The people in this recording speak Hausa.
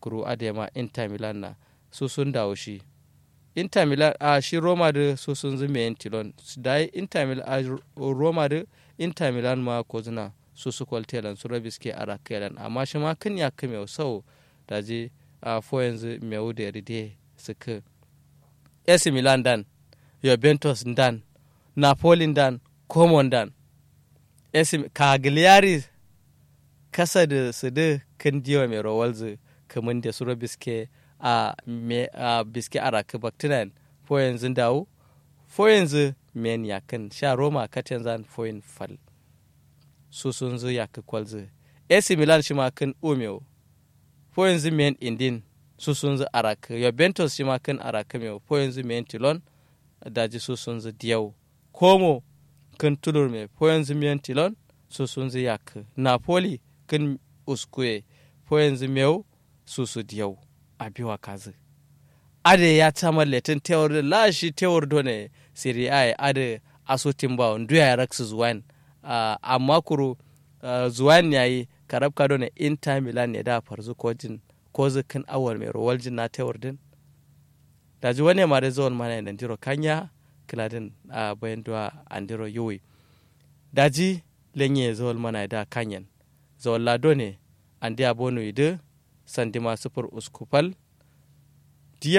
kuru adema inter milan na su sun dawo shi inter milan a shi roma da su sun zama yin tilon da inter milan a roma da inter milan ma ko zina su su kwaltelan su rabi suke ara kelan amma shi ma kan ya kame sau da je a fo yanzu mai da ride suka AC Milan dan Juventus dan Napoli dan Como dan AC Cagliari kasa da su da kan diwa mai rawalzu kamar da su rabi suke a me a biske ara ka baktinan fo yanzu dawo fo yanzu men yakan sha Roma katan zan fo yin fal su sun zo ya ka kwalzu AC Milan shi ma kan umeo fo yanzu men indin su sun zo araka Juventus shi ma kan araka mai fo yanzu men tilon daji su sun zo diyau Como kan tulur mai fo yanzu men tilon su sun zo ya ka Napoli kan uskue fo yanzu meu su su diyau a biwa kazi ade ya tamar letin tewar da lashi tewar done Serie A ade asotin ba ndu ya raksu zuwan Uh, amma kuro uh, zuwan yayi karab kado ne inter milan ne da farzu kojin ko zikin awar mai rowal jin na tewar din da ji wani ma da zuwan mana da jiro kanya kiladin a uh, bayan duwa andiro yuwi da ji lenye zuwan mana da kanyan zuwan lado ne an diya bonu idu sandima sufur uskupal